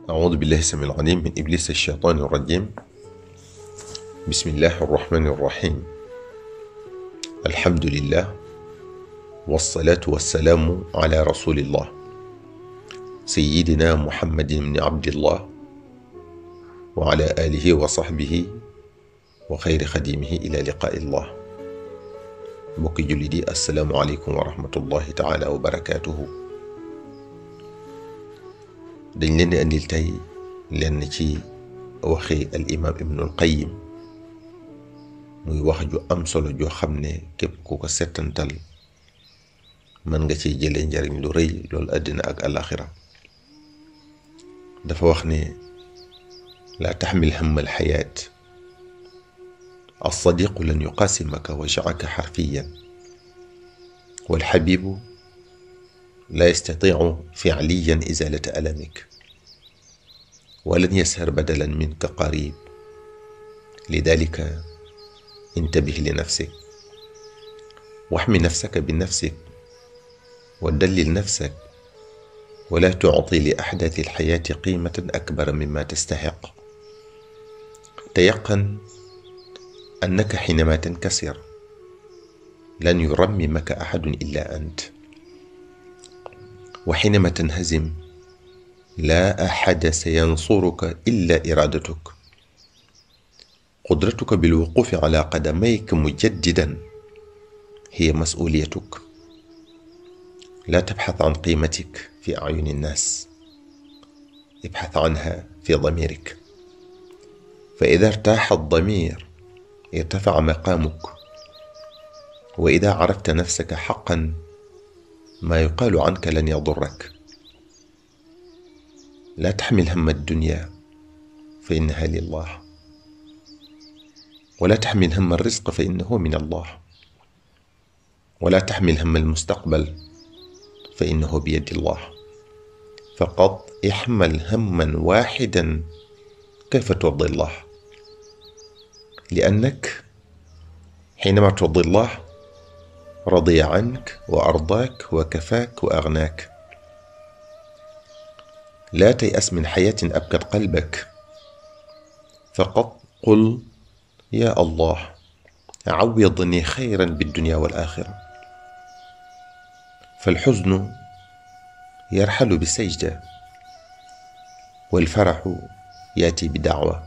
أعوذ بالله السميع العليم من إبليس الشيطان الرجيم بسم الله الرحمن الرحيم الحمد لله والصلاة والسلام على رسول الله سيدنا محمد بن عبد الله وعلى آله وصحبه وخير خديمه إلى لقاء الله mbokki jullit yi asalaamualeykum wa rahmatullahi taala wa barakaatuhu dañ leen di andil tey lenn ci waxi al imaam ibnul qayim muy wax ju am solo joo xam ne képp ku ko settantal mën nga ciy jëlee njariñ lu rëy loolu àddina ak alaxira dafa wax ne laa taxmil hamma alxayaat الصديق لن يقاسمك وجعك حرفيا والحبيب لا يستطيع فعليا إزالة ألمك ولن يسهر بدلا منك قريب لذلك انتبه لنفسك واحمي نفسك بنفسك ودلل نفسك ولا تعطي لأحداث الحياة قيمة أكبر مما تستحق تيقن أنك حينما تنكسر لن يرممك أحد إلا أنت وحينما تنهزم لا أحد سينصرك إلا إرادتك قدرتك بالوقوف على قدميك مجددا هي مسؤوليتك لا تبحث عن قيمتك في أعين الناس ابحث عنها في ضميرك فإذا ارتاح الضمير ارتفع مقامك واذا عرفت نفسك حقا ما يقال عنك لن يضرك لا تحمل هم الدنيا فانها لله ولا تحمل هم الرزق فانه من الله ولا تحمل هم المستقبل فانه بيد الله فقط احمل هما واحدا كيف ترضي الله لأنك حينما ترضي الله رضي عنك وأرضاك وكفاك وأغناك لا تيأس من حياة أبكت قلبك فقط قل يا الله عوضني خيرا بالدنيا والآخرة فالحزن يرحل بالسجدة والفرح يأتي بدعوة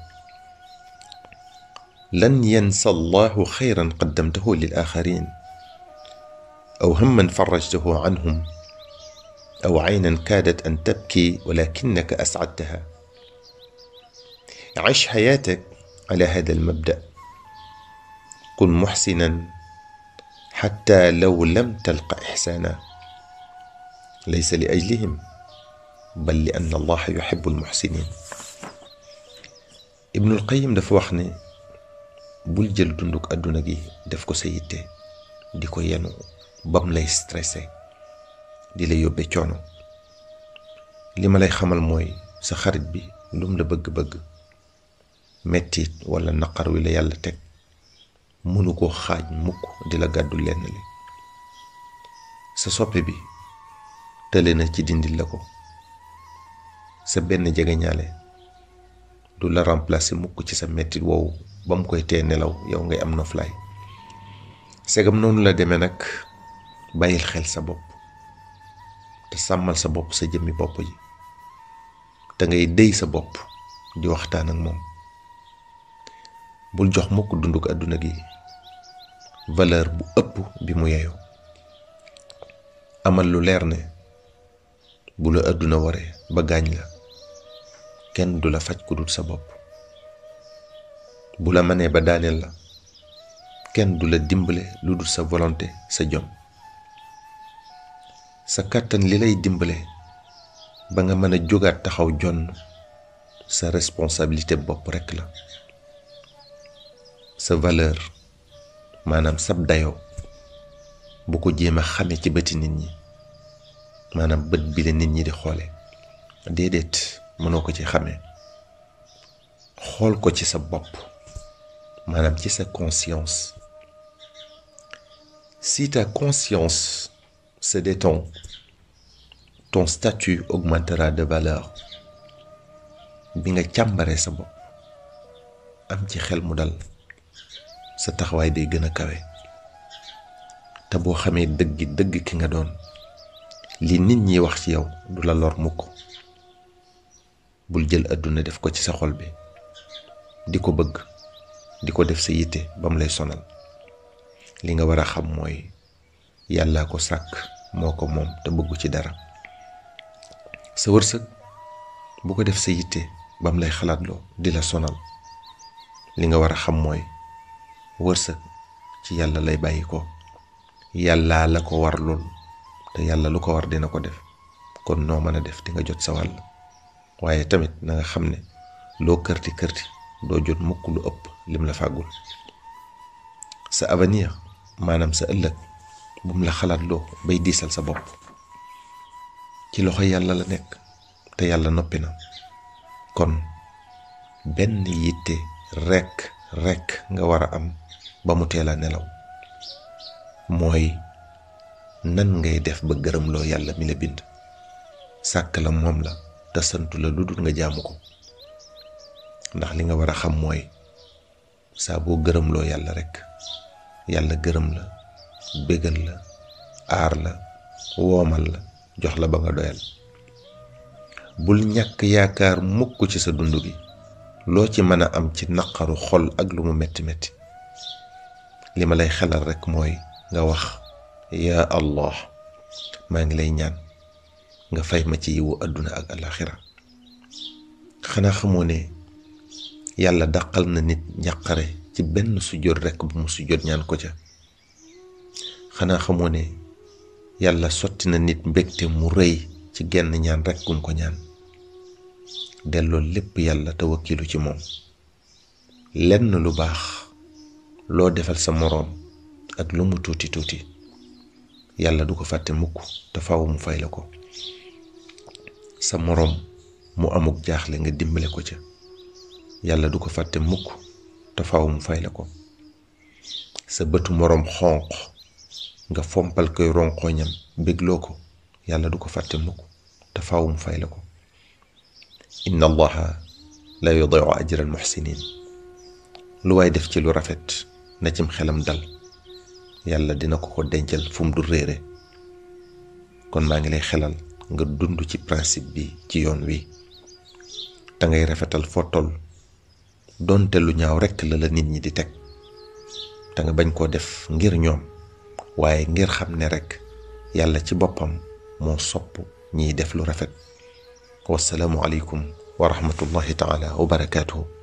لن ينسى الله خيرا قدمته للآخرين أو هما فرجته عنهم أو عينا كادت أن تبكي ولكنك أسعدتها عش حياتك على هذا المبدأ كن محسنا حتى لو لم تلق إحسانا ليس لأجلهم بل لأن الله يحب المحسنين ابن القيم dafa wax ne bul jël dunduk àdduna gi def ko sa yitte di ko yenu bam lay stressé di la yóbbe coono li ma lay xamal mooy sa xarit bi lum la bëgg-bëgg mettit wala naqar wi la yàlla teg mënu ko xaaj mukk di la gàddu lenn li sa soppe bi tële na ci dindil la ko sa benn jegeñaale du la remplacer mukk ci sa mettit woowu ba mu koy tee nelaw yow ngay am noflaay segam noonu la demee nag bàyyil xel sa bopp te sàmmal sa bopp sa jëmmi bopp ji te ngay déy sa bopp di waxtaan ak moom bul jox mukk dunduk àdduna gi valeur bu ëpp bi mu yeyoo amal lu leer ne bu la àdduna waree ba gaañ la kenn du la faj ku dul sa bopp bu la mënee ba daaneel la kenn du la dimbale lu dul sa volonté sa jom sa kàttan li lay dimbale ba nga mën a jógaat taxaw jonn sa responsabilité bopp rekk la sa valeur maanaam sab dayoo bu ko jéem a xame ci bëti nit ñi maanaam bët bi la nit ñi di xoole déedéet mënoo ko ci xame xool ko ci sa bopp maanaam ci sa conscience si ta conscience se détend ton statut augmentera de valeur bi nga càmbaree sa bopp am ci xel mu dal sa taxawaay day gën a kawe te boo xamee dëggi dëgg ki nga doon li nit ñi wax ci yow du la lor mukk bul jël àdduna def ko ci sa xol bi di ko bëgg di ko def sa yitte ba mu lay sonal li nga war a xam mooy yàllaa ko sàkk moo ko moom te bëggu ci dara sa wërsëg bu ko def sa yitte ba mu lay xalaatloo di la sonal li nga war a xam mooy wërsëg ci yàlla lay bàyyi ko yàllaa la ko war lool te yàlla lu ko war dina ko def kon noo mën a def di nga jot sa wàll waaye tamit na nga xam ne loo kërti kërti doo jot mukk lu ëpp lim la fàggul sa avenir maanaam sa ëllëg bum la xalaat loo bay diisal sa bopp ci loxo yàlla la nekk te yàlla noppi na kon benn yitte rekk rekk nga war a am ba mu teel a nelaw mooy nan ngay def ba gërëmloo yàlla mi la bind sàkk la moom la te santu la lu dul nga jaamu ko ndax li nga war a xam mooy saa boo gërëmloo yàlla rekk yàlla gërëm la bégal la aar la woomal la jox la ba nga doyal bul ñàkk yaakaar mukk ci sa dund gi loo ci mën a am ci naqaru xol ak lu mu metti metti li ma lay xelal rekk mooy nga wax yaa allah maa ngi lay ñaan nga fay ma ci yiwu àdduna ak alaxira xanaa xamoo ne yàlla dàqal na nit njàqare ci benn sujjóot rekk bu mu sujjóot ñaan ko ca xanaa xamoo ne yàlla sotti na nit mbégte mu rëy ci genn ñaan rekk gum ko ñaan delloo lépp yàlla te wakkilu ci moom lenn lu baax loo defal sa moroom ak lu mu tuuti tuuti yàlla du ko fàtte mukk te faaw mu fay la ko sa moroom mu amuk jaaxle nga dimbale ko ca yàlla du ko fàtte mukk te faaw mu fay la ko sa bëtu moroom xonq nga fompal koy ronqooñam bégloo ko yàlla du ko fàtte mukk te faaw mu fay la ko inna allaha la yudiu ajra al muxsinin lu waay def ci lu rafet na cim xelam dal yàlla dina ko ko dencal fu mu du réere kon maa ngi lay xelal nga dund ci principe bi ci yoon wi te ngay rafetal foo toll doonte lu ñaaw rekk la la nit ñi di teg te nga bañ koo def ngir ñoom waaye ngir xam ne rekk yàlla ci boppam moo sopp ñiy def lu rafet wasalaamu aleykum wa rahmatullahi taala wa barakaatuhu